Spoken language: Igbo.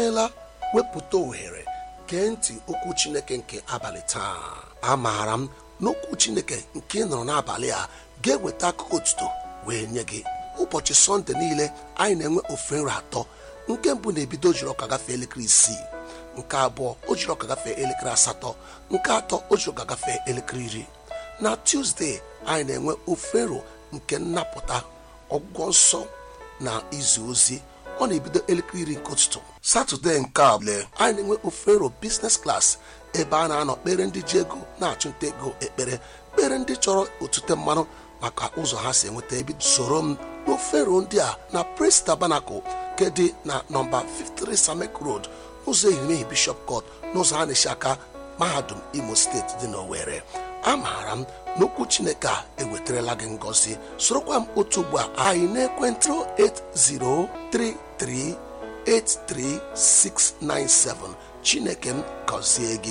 imeela wepụta ohere gee ntị okwu chineke nke abalị taa amaara m n'okwu chineke nke ị nụrụ n'abalị a ga-eweta akụkọ otuto wee nye gị ụbọchị sọnde niile anyị na-enwe ofe nri atọ nke mbụ na-ebido ojiri ọka gafee elekere isii nke abụọ o jiri ọka gafee elekere asatọ nke atọ o jiri ọka gafee elekere iri na tuzdee anyị na-enwe ofe nro nke nnapụta ọgwụgwọ nsọ na izu ozi ọ na-ebido elekere iri nke ụtụtụ satọde nke abụọ anyị na-enwe ofe nro biznes klas ebe a na-anọ kpere ndị ji ego na-achụnta ego ekpere kpere ndị chọrọ otute mmanụ maka ụzọ ha si enweta ebi soro m n'ofe nro ndị a na prince tabernacle nke dị na nọmba 53 samek road ụzọ ehimehie bishop court n'ụzọ a na-esi aka mahadum imo steeti dị n'owere amaara m n'okwu chineke a ewetarala gị ngọzi sorokwa m otu ugbu a anyị na-ekwentị 8033833697 chineke m gọzie gị